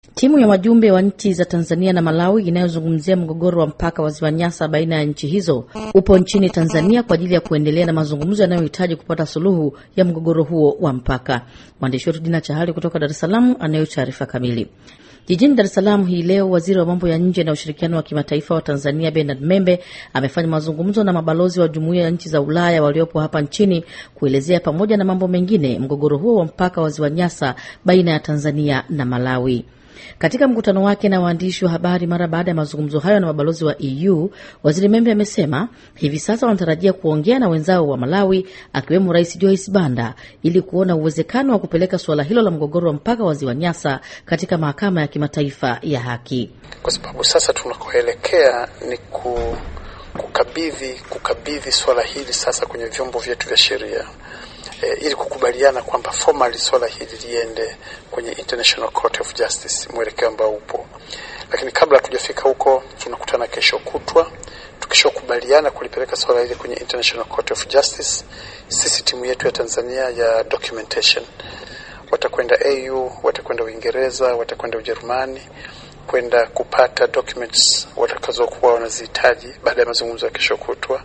Timu ya wajumbe wa nchi za Tanzania na Malawi inayozungumzia mgogoro wa mpaka wa ziwa Nyasa baina ya nchi hizo upo nchini Tanzania kwa ajili ya kuendelea na mazungumzo yanayohitaji kupata suluhu ya mgogoro huo wa mpaka. Mwandishi wetu Dina Chahali kutoka Dar es Salaam anayo taarifa kamili. Jijini Dar es Salaam hii leo, waziri wa mambo ya nje na ushirikiano wa kimataifa wa Tanzania Bernard Membe amefanya mazungumzo na mabalozi wa jumuiya ya nchi za Ulaya waliopo hapa nchini kuelezea pamoja na mambo mengine mgogoro huo wa mpaka wa ziwa Nyasa baina ya Tanzania na Malawi. Katika mkutano wake na waandishi wa habari mara baada ya mazungumzo hayo na mabalozi wa EU, waziri Membe amesema hivi sasa wanatarajia kuongea na wenzao wa Malawi, akiwemo Rais Joyce Banda ili kuona uwezekano wa kupeleka suala hilo la mgogoro wa mpaka wa ziwa Nyasa katika mahakama ya kimataifa ya haki, kwa sababu sasa tunakoelekea ni ku, kukabidhi kukabidhi suala hili sasa kwenye vyombo vyetu vya sheria. E, ili kukubaliana kwamba formally swala hili liende kwenye International Court of Justice, mwelekeo ambao upo. Lakini kabla hatujafika huko, tunakutana kesho kutwa. Tukishakubaliana kulipeleka swala hili kwenye International Court of Justice, sisi timu yetu ya Tanzania ya documentation watakwenda AU, watakwenda Uingereza, watakwenda Ujerumani kwenda kupata documents watakazokuwa wanazihitaji baada ya mazungumzo ya kesho kutwa,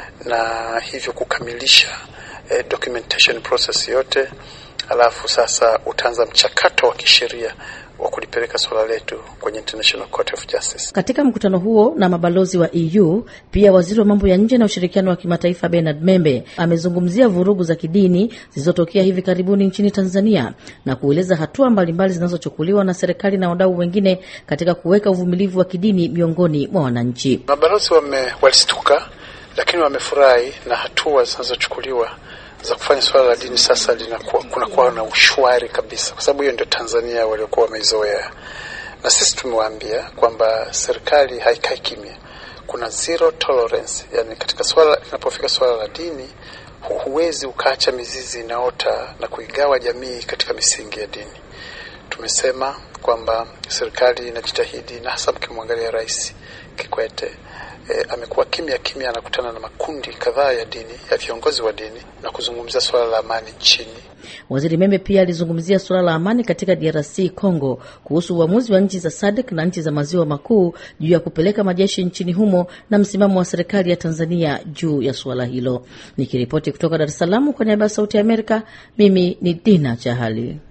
na hivyo kukamilisha eh, documentation process yote, alafu sasa utaanza mchakato wa kisheria wa kulipeleka suala letu kwenye International Court of Justice. Katika mkutano huo na mabalozi wa EU, pia waziri wa mambo ya nje na ushirikiano wa kimataifa Bernard Membe amezungumzia vurugu za kidini zilizotokea hivi karibuni nchini Tanzania na kueleza hatua mbalimbali zinazochukuliwa na serikali na wadau wengine katika kuweka uvumilivu wa kidini miongoni mwa wananchi. Mabalozi wame walistuka, lakini wamefurahi na hatua zinazochukuliwa za kufanya swala la dini sasa linakuwa kunakuwa na ushwari kabisa, kwa sababu hiyo ndio Tanzania waliokuwa wameizoea, na sisi tumewaambia kwamba serikali haikai kimya, kuna zero tolerance. Yani katika swala linapofika swala la dini, huwezi ukaacha mizizi inaota na kuigawa jamii katika misingi ya dini. Tumesema kwamba serikali inajitahidi, na hasa mkimwangalia Rais Kikwete E, amekuwa kimya kimya, anakutana na makundi kadhaa ya dini ya viongozi wa dini na kuzungumzia suala la amani nchini. Waziri Membe pia alizungumzia suala la amani katika DRC Congo, kuhusu uamuzi wa nchi za SADC na nchi za maziwa makuu juu ya kupeleka majeshi nchini humo na msimamo wa serikali ya Tanzania juu ya suala hilo. Nikiripoti kutoka Dar es Salaam kwa niaba ya Sauti ya Amerika, mimi ni Dina Chahali.